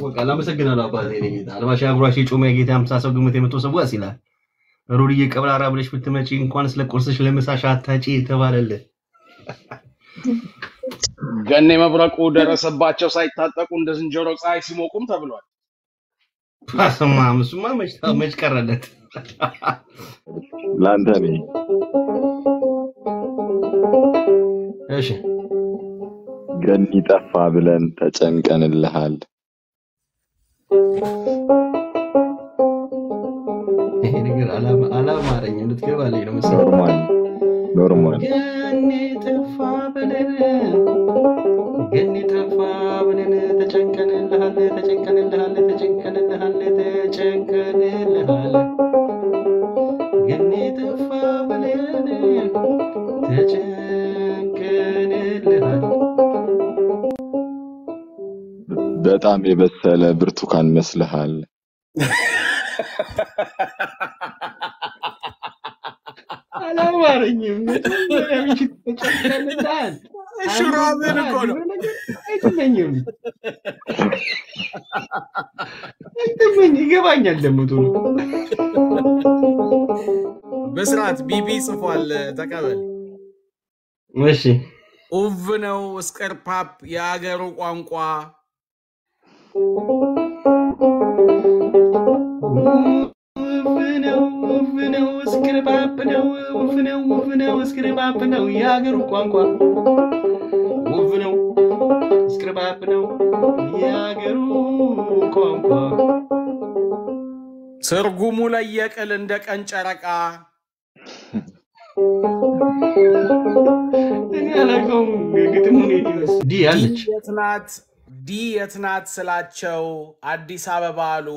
ይታወቃል። አመሰግናለሁ አባቴ። እኔ ጌታ አልባሽ አጉራሽ የጮማ የጌታ አምሳ ሰው ግምት የመቶ ሰው ዋስ ይላል። ሩድዬ ቀብራራ ብለሽ ብትመጪ እንኳን ስለ ቁርስሽ ለምሳሽ አታጪ የተባለልህ ገኔ መብረቁ ደረሰባቸው ሳይታጠቁ እንደ ዝንጀሮ ፀሐይ ሲሞቁም ተብሏል። ስማ እሱማ መች መች ቀረለት። ለአንተ ነኝ። እሺ ገኒ ጠፋ ብለን ተጨንቀንልሃል። ይሄ ነገር አላማ- አላማረኝም። ልትገባልኝ ነው መሰለኝ። ኖርማል ኖርማል። ገኔ ጠፋ ብለን ገኔ ጠፋ ብለን ተጨንቀንልሃል ተጨንቀንልሃል ተጨንቀንልሃል ተጨንቀንልሃል ገኔ ጠፋ ብለን ተጨንቀንልሃል በጣም የበሰለ ብርቱካን መስልሃል። አላማረኝም። መጀመሪያ ምሽት ተጨንቀንልሃል ሹራብን እኮ ነው። አይተመኝም አይተመኝ ይገባኛል ደግሞ ቶሎ በስርዓት ቢቢ ጽፏል። ተቀበል። እሺ ኡቭ ነው እስቅርፓፕ የአገሩ ቋንቋ ውፍ ነው ውፍ ነው እስክርባብ ነው ውፍ ነው ውፍ ነው እስክርባብ ነው የሀገሩ ቋንቋ ውፍ ነው እስክርባብ ነው የሀገሩ ቋንቋ ትርጉሙ ለየቅል እንደ ቀን ጨረቃ እኔ አላውቀውም ግጥሙን ዲ አለች ዲ የት ናት ዲ የት ናት ስላቸው አዲስ አበባ አሉ።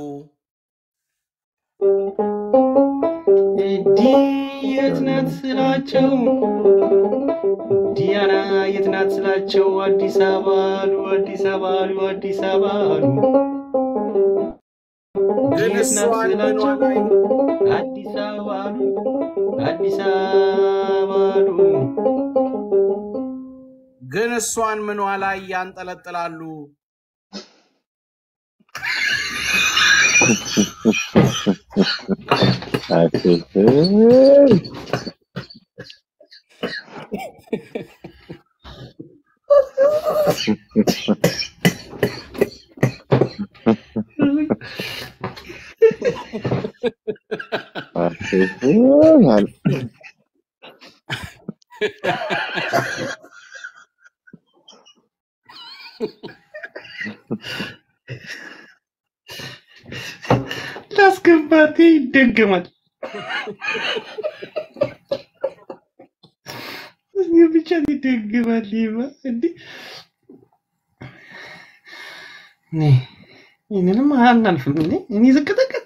ዲ የት ናት ስላቸው ዲያና የት ናት ስላቸው አዲስ አበባ አሉ አዲስ አበባ አሉ አዲስ አበባ አሉ ግን የት ናት እሷን ምኗ ስላቸው ላይ አዲስ አበባ አሉ አዲስ አበባ አሉ ግን እሷን ምኗ ላይ ያንጠለጥላሉ። ላስገባት ይደገማል ብቻ ይደገማል ይባ እንዴ እኔ ይህንንም አናልፍም እኔ እኔ ዝቅጠቅጥ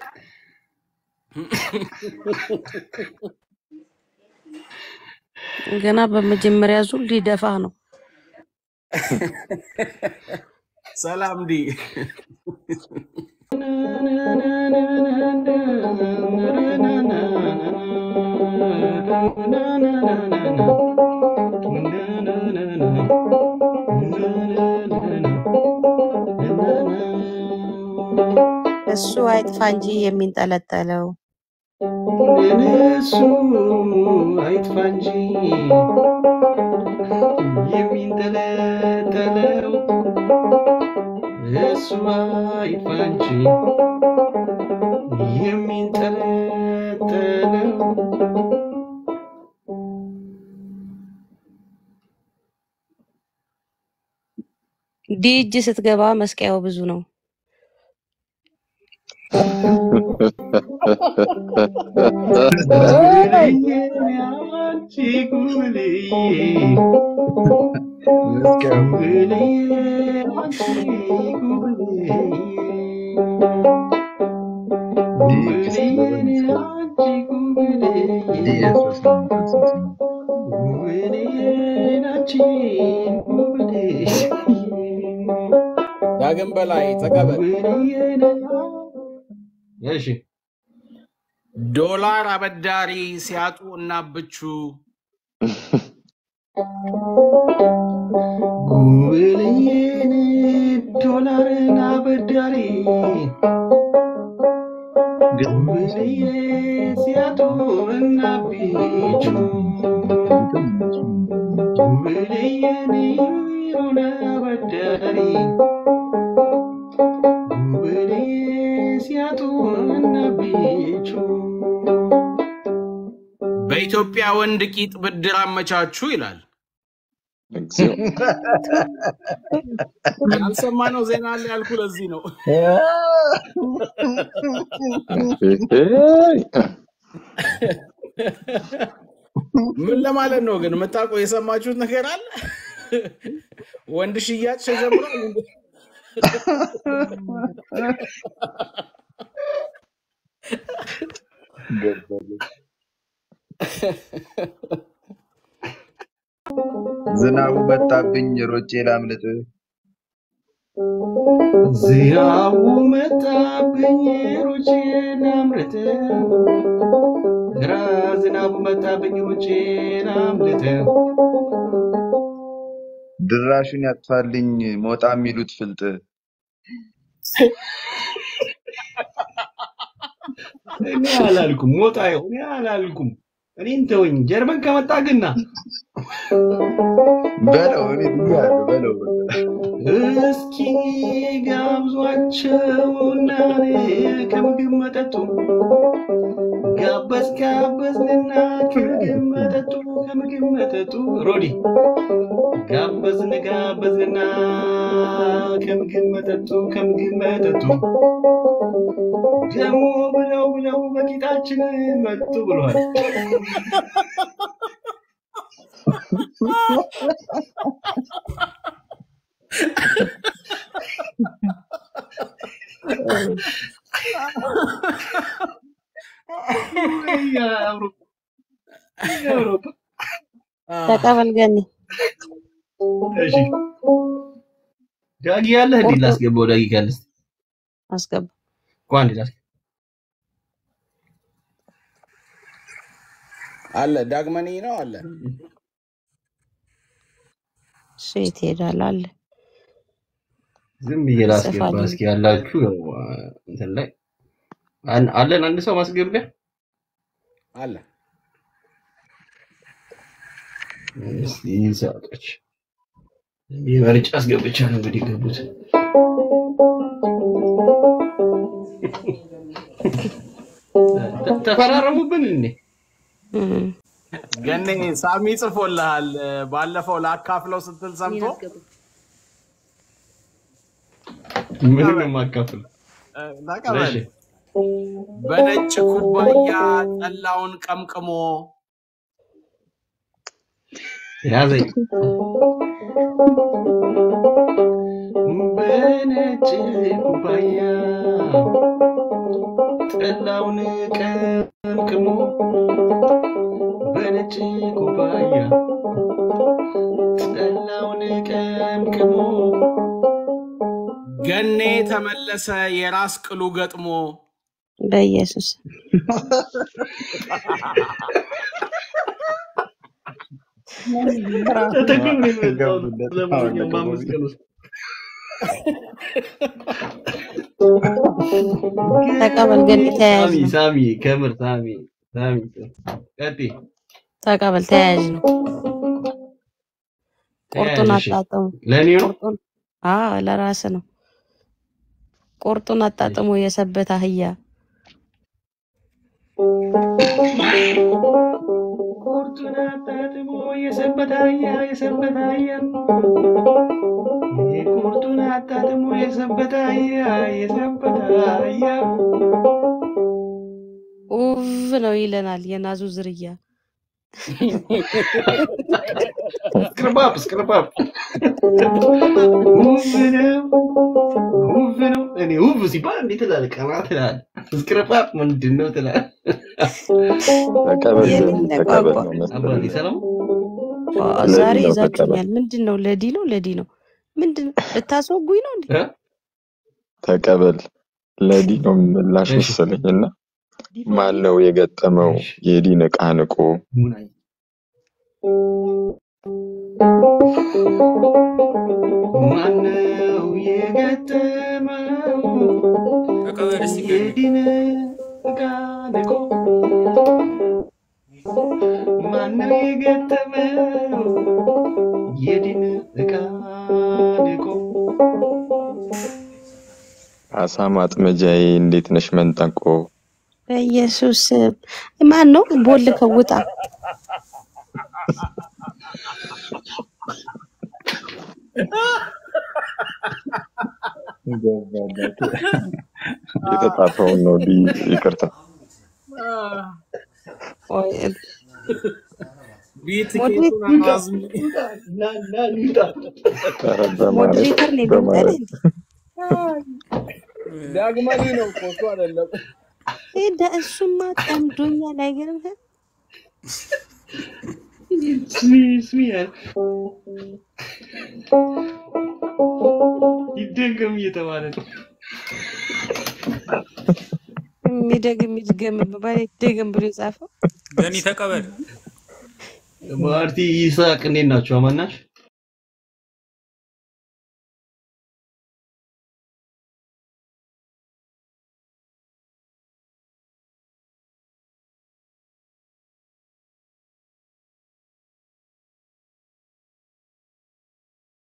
ገና በመጀመሪያ ዙር ሊደፋ ነው። ሰላም ዲ እሱ አይጥፋ እንጂ የሚንጠለጠለው እሱ አይጥፋ እንጂ የሚንጠለጠለው እሱ አይጥፋ እንጂ የሚንጠለጠለው ዲ እጅ ስትገባ መስቀያው ብዙ ነው። አንቺ ጉብልዬ ጉብልዬ አንቺ ጉብልዬ ጉብልዬ አንቺ ጉብልዬ ጉብልዬ አንቺ ጉብልዬ ዳግም በላይ ተቀበል። እሺ ዶላር አበዳሪ ሲያጡ እናብቹ ጉብልዬን ዶላር ብድርን አበዳሪ ጉብልዬ ሲያጡ እና ቢቹ ጉብልዬ ኒሮን አበዳሪ ጉብልዬ ሲያጡ እና ቢቹ በኢትዮጵያ ወንድ ቂጥ ብድር አመቻቹ ይላል። እግዚኦ ያልሰማነው ዜና አለ ያልኩ ለዚህ ነው። ኤይ! ምን ለማለት ነው ግን? የምታውቀው የሰማችሁት ነገር አለ? ወንድ ሽያጭ ተጀምሯል። እንዴ? ዝናቡ መጣብኝ ሮጬ ላምልጥ። ዝናቡ መጣብኝ ሩጬ ላምርት ግራ ዝናቡ መጣብኝ ሩጬ ላምርት ድራሹን ያጥፋልኝ ሞጣ የሚሉት ፍልጥ። እኔ አላልኩም ሞጣ ይኸው እኔ አላልኩም እኔን ተወኝ ጀርመን ከመጣ ግና በለው እኔ ብያለሁ በለው እስኪ ጋብዟቸውና ከምግብ መጠጡ ጋበዝ ጋበዝንና ከምግብ መጠጡ ከምግብ መጠጡ ሮዲ ጋበዝን ጋበዝንና ከምግብ መጠጡ ከምግብ መጠጡ ደግሞ ብለው ብለው በቂጣችን መጡ ብሏል። የአውሮፓ የአውሮፓ ተቀበል ገኒ። እሺ ዳጊ ያለህ እንዴ? ላስገባው ዳጊ ካለስ አስገባ። እንኳን እንዴ ላስገባ አለ ዳግመኒ ነው አለ። እሱ የት ይሄዳል አለ ዝም ብዬ ላስገባ ጽፋለሁ። እስኪ ያላችሁ ያው እንትን ላይ አን- አለን አንድ ሰው ማስገቢያ አለ እስኪ ሰዎች የመርጫ አስገብቻለሁ እንግዲህ ገቡት ተ- ተፈራረሙብን እንዴ እም። ገኔ ሳሚ ጽፎልሃል። ባለፈው ላካፍለው ስትል ሰምቶ ምንም የማካፍል እ፣ ተቀበል። በነጭ ኩባያ ጠላውን ቀምቅሞ ያዘኝ በነጭ ኩባያ ጠላውን ቀምቅሞ በነጭ ኩባያ ጠላውን ቀምቅሞ ገኔ ተመለሰ የራስ ቅሉ ገጥሞ በኢየሱስ ተጠቅም ነው የመጣው ገቡለት። ለማንኛውም በአምስት ቀን ውስጥ ተቀበል ገኒ። ተያያዥ ሳሚ ነው። ሳሚ ከምር ሳሚ ሳሚ ቀጥይ ተቀበል። ተያያዥ ነው። ቁርጡን ተያያዥ እሺ አጣጥሙ። ለእኔ ነው ቁርጡን አዎ፣ ለራስ ነው። ቁርጡን አጣጥሞ የሰበት አህያ ቁርጡን አጣጥሞ የሰበት አህያ የሰበት አህያ ቁርጡን አጣጥሞ የሰበት አህያ የሰበት አህያ ውብ ነው ይለናል የናዙ ዝርያ። ስክርባብ ስክርባብ ውብ ነው ውብ ነው። እኔ ውብ ሲባል እንዴት ትላለህ? ቀና ትላለህ። ስክርባብ ምንድን ነው ትላለህ? ተቀበል የሌለ ተቀበል ቋንቋ ነው አባቴ መሰለኝ። ሰላም ዋ፣ ለዲ ዛሬ ነው ተቀበል። ይዛችሁኛል። ምንድን ነው? ለዲ ነው ለዲ ነው ምንድን ነው? ልታስወጉኝ ነው እንዴ? እ? ተቀበል ለዲ ነው ምላሽ እሺ መሰለኝ እና ማን ነው የገጠመው እሺ የዲን ዕቃ ንቆ ሙናይ ማነው የገጠመው የዲን ዕቃ ንቆ ማነው የገጠመው የዲን ዕቃ ንቆ አሳ ማጥመጃዬ እንዴት ነሽ መንጠቆ በኢየሱስ ስም ማን ነው ቦልከው ውጣ። የተጻፈውን ነው ዲ ይቅርታ ቆይ፣ ቢትኬቱን አዝም ኧረ በማለት ሞዴሬተር ነው በማለት ዳግመኒ ነው እኮ እሱ አይደለም። እንደ እሱማ ጠምዶኛል። አይገርምህም? ስሚ ስሚ ያለ ይደገም እየተባለ ነው። የሚደግም ይድገም ባለ ይደገም ብሎ የጻፈው ገኒ ተቀበል። ማርቲ ይስሐቅ እንዴት ናቸው? አማን ናችሁ?